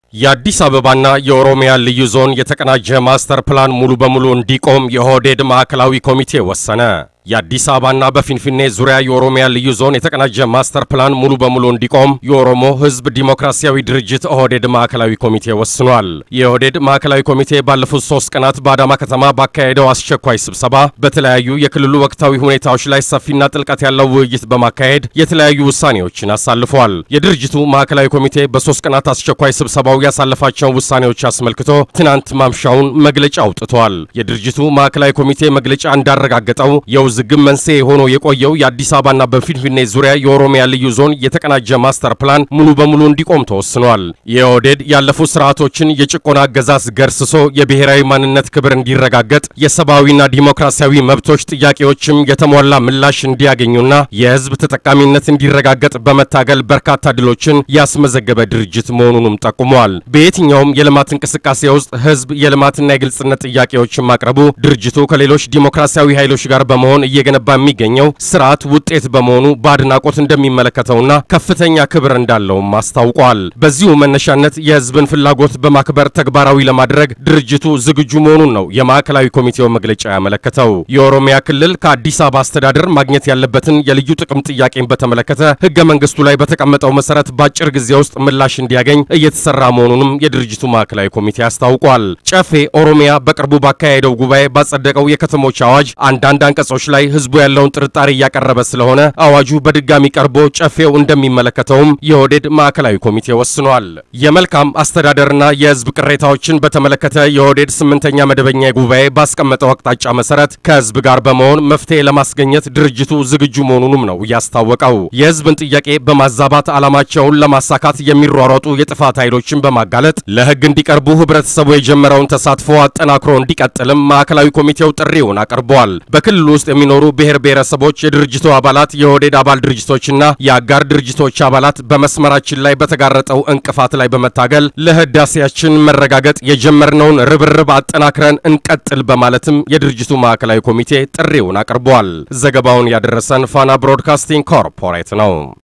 የአዲስ አበባና የኦሮሚያ ልዩ ዞን የተቀናጀ ማስተር ፕላን ሙሉ በሙሉ እንዲቆም የኦህዴድ ማዕከላዊ ኮሚቴ ወሰነ። የአዲስ አበባና በፊንፊኔ ዙሪያ የኦሮሚያ ልዩ ዞን የተቀናጀ ማስተር ፕላን ሙሉ በሙሉ እንዲቆም የኦሮሞ ሕዝብ ዲሞክራሲያዊ ድርጅት ኦህዴድ ማዕከላዊ ኮሚቴ ወስኗል። የኦህዴድ ማዕከላዊ ኮሚቴ ባለፉት ሶስት ቀናት በአዳማ ከተማ ባካሄደው አስቸኳይ ስብሰባ በተለያዩ የክልሉ ወቅታዊ ሁኔታዎች ላይ ሰፊና ጥልቀት ያለው ውይይት በማካሄድ የተለያዩ ውሳኔዎችን አሳልፏል። የድርጅቱ ማዕከላዊ ኮሚቴ በሶስት ቀናት አስቸኳይ ስብሰባው ያሳለፋቸውን ውሳኔዎች አስመልክቶ ትናንት ማምሻውን መግለጫ አውጥቷል። የድርጅቱ ማዕከላዊ ኮሚቴ መግለጫ እንዳረጋገጠው የውዝግብ መንስኤ ሆኖ የቆየው የአዲስ አበባና በፊንፊኔ ዙሪያ የኦሮሚያ ልዩ ዞን የተቀናጀ ማስተር ፕላን ሙሉ በሙሉ እንዲቆም ተወስኗል። የኦህዴድ ያለፉት ስርዓቶችን የጭቆና አገዛዝ ገርስሶ የብሔራዊ ማንነት ክብር እንዲረጋገጥ የሰብአዊና ዲሞክራሲያዊ መብቶች ጥያቄዎችም የተሟላ ምላሽ እንዲያገኙና የህዝብ ተጠቃሚነት እንዲረጋገጥ በመታገል በርካታ ድሎችን ያስመዘገበ ድርጅት መሆኑንም ጠቁሟል። በየትኛውም የልማት እንቅስቃሴ ውስጥ ህዝብ የልማትና የግልጽነት ጥያቄዎችን ማቅረቡ ድርጅቱ ከሌሎች ዲሞክራሲያዊ ኃይሎች ጋር በመሆን እየገነባ የሚገኘው ስርዓት ውጤት በመሆኑ በአድናቆት እንደሚመለከተውና ከፍተኛ ክብር እንዳለውም አስታውቋል። በዚሁ መነሻነት የህዝብን ፍላጎት በማክበር ተግባራዊ ለማድረግ ድርጅቱ ዝግጁ መሆኑን ነው የማዕከላዊ ኮሚቴው መግለጫ ያመለከተው። የኦሮሚያ ክልል ከአዲስ አበባ አስተዳደር ማግኘት ያለበትን የልዩ ጥቅም ጥያቄን በተመለከተ ህገ መንግስቱ ላይ በተቀመጠው መሰረት በአጭር ጊዜ ውስጥ ምላሽ እንዲያገኝ እየተሰራ መሆኑንም የድርጅቱ ማዕከላዊ ኮሚቴ አስታውቋል። ጨፌ ኦሮሚያ በቅርቡ ባካሄደው ጉባኤ ባጸደቀው የከተሞች አዋጅ አንዳንድ አንቀጾች ላይ ህዝቡ ያለውን ጥርጣሬ እያቀረበ ስለሆነ አዋጁ በድጋሚ ቀርቦ ጨፌው እንደሚመለከተውም የኦህዴድ ማዕከላዊ ኮሚቴ ወስኗል። የመልካም አስተዳደርና የህዝብ ቅሬታዎችን በተመለከተ የኦህዴድ ስምንተኛ መደበኛ ጉባኤ ባስቀመጠው አቅጣጫ መሰረት ከህዝብ ጋር በመሆን መፍትሄ ለማስገኘት ድርጅቱ ዝግጁ መሆኑንም ነው ያስታወቀው። የህዝብን ጥያቄ በማዛባት ዓላማቸውን ለማሳካት የሚሯሯጡ የጥፋት ኃይሎችን በማጋለጥ ለህግ እንዲቀርቡ ህብረተሰቡ የጀመረውን ተሳትፎ አጠናክሮ እንዲቀጥልም ማዕከላዊ ኮሚቴው ጥሪውን አቅርበዋል። በክልሉ ውስጥ የሚኖሩ ብሔር ብሔረሰቦች፣ የድርጅቱ አባላት፣ የኦህዴድ አባል ድርጅቶችና የአጋር ድርጅቶች አባላት በመስመራችን ላይ በተጋረጠው እንቅፋት ላይ በመታገል ለህዳሴያችን መረጋገጥ የጀመርነውን ርብርብ አጠናክረን እንቀጥል በማለትም የድርጅቱ ማዕከላዊ ኮሚቴ ጥሪውን አቅርበዋል። ዘገባውን ያደረሰን ፋና ብሮድካስቲንግ ኮርፖሬት ነው።